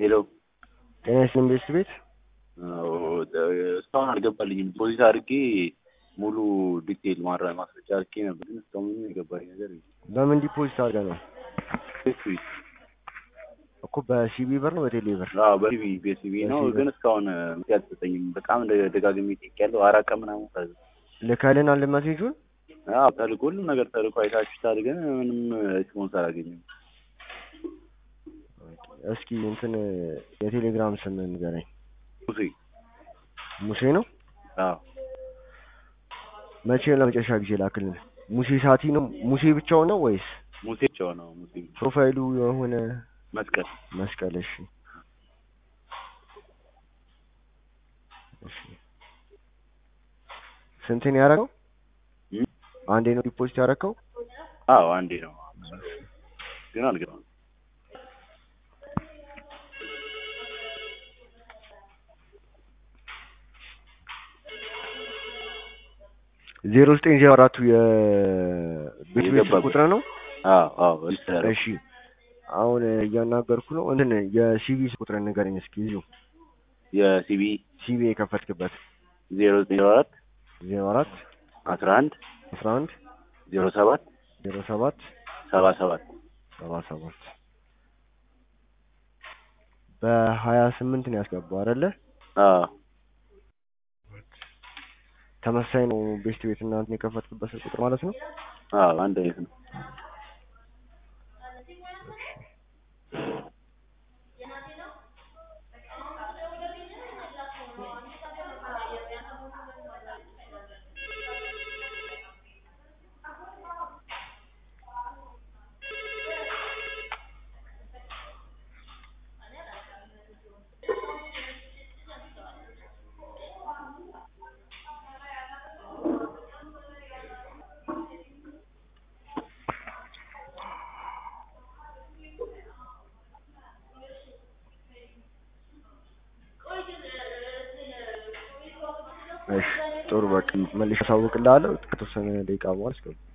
ሄሎ ጤና ይስጥልኝ ቤስት ቤት አዎ፣ እስካሁን አልገባልኝም። ፖሊስ አድርጌ ሙሉ ዲቴል ማራ ማስረጃ አድርጌ ነበር፣ ግን እስካሁን ምንም የገባኝ ነገር የለም። በምን ዲፖዚት አድርገህ ነው ቤት እኮ በሲቢ ብር ነው በቴሌ ብር አዎ፣ በሲቪ ቤሲቪ ነው፣ በሲቪ። ግን እስካሁን ምክንያት አልተሰጠኝም። በጣም ደ- ደጋግሜ ጠይቄያለሁ። አራት ቀን ምናምን ታዘ ልከልን ሜሴጁን አዎ፣ ተልኮ ሁሉም ነገር ተልኮ አይታችሁታል፣ ግን ምንም ሪስፖንስ አላገኘም። እስኪ እንትን የቴሌግራም ስም ንገረኝ ሙሴ ሙሴ ነው አዎ፣ መቼ ለመጨረሻ ጊዜ ላክልን ሙሴ ሳቲ ነው ሙሴ ብቻው ነው ወይስ ሙሴ ብቻው ነው። ሙሴ ፕሮፋይሉ የሆነ መስቀል መስቀል እሺ እሺ ስንት ነው ያደረገው እም? አንዴ ነው ዲፖዚት ያደረገው አዎ፣ አንዴ ነው፣ ግን አልገባም። ዜሮ ዘጠኝ ዜሮ አራቱ የቤት ቤት የገባበት። ቁጥር ነው አዎ፣ አዎ፣ ሪጅስተር እሺ አሁን እያናገርኩ ነው እንትን የሲቪ ቁጥር ንገረኝ እስኪ እዚሁ የሲቢ ሲቪ የከፈትክበት ዜሮ ዜሮ አራት ዜሮ አራት አስራ አንድ አስራ አንድ ዜሮ ሰባት ዜሮ ሰባት ሰባ ሰባት ሰባ ሰባት በሀያ ስምንት ነው ያስገባው አይደለ? አዎ ተመሳሳይ ነው ቤስት ቤት እና እንትን የከፈትክበት ቁጥር ማለት ነው። አዎ አንድ አይነት ነው። እሺ ጥሩ በቃ መልሼ አሳውቅልሃለሁ ከተወሰነ ደቂቃ በኋላ እስከ